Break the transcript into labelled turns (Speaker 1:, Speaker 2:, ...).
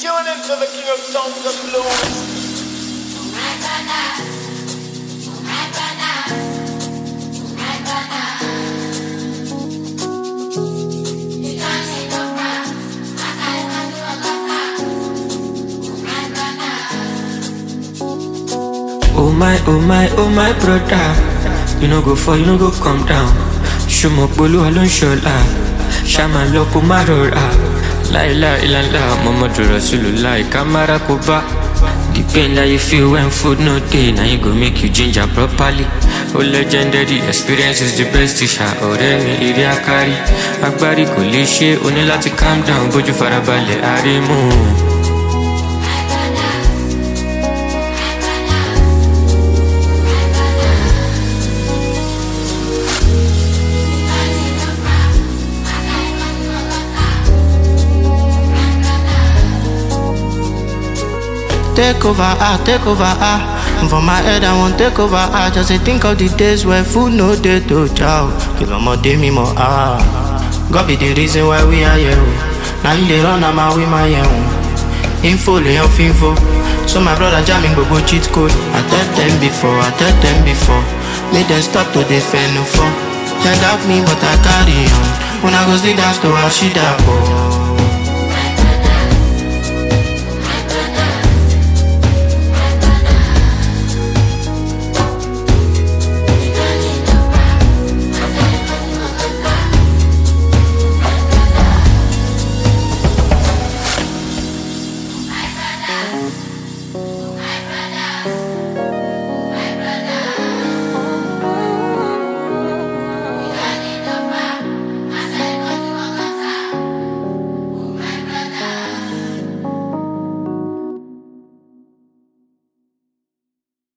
Speaker 1: Tune into the king of songs and blues.
Speaker 2: Oh my, oh my, oh my brother. You no go fall, you no go come down. Ṣùmọ̀ polúwa ló ń ṣọlá. Ṣàmà lọ kó má rọra. Láìlá ìlànà Muhammadu Rasulullah kámára kó bá. The pain that you feel when food no dey na you go make you ginger properly. O legendary experience is the best teacher. Ọ̀rẹ́ mi eré akárí. Agbárí kò lè ṣe o ní láti calm down bójú farabalẹ̀ àrímú.
Speaker 3: Take over, ah, take over, ah. For my head, I want take over, ah. Just dey think of the days where food no dey to chow. Kill more day me more, ah. God be the reason why we are here. oh. Now you dey run, I'm out with my own. Info, lay off info. So my brother jamming gbogbo cheat code. I tell them before, I tell them before. Make them stop to defend no for. They doubt me, but I carry on. When I go sit down to Ashida, oh.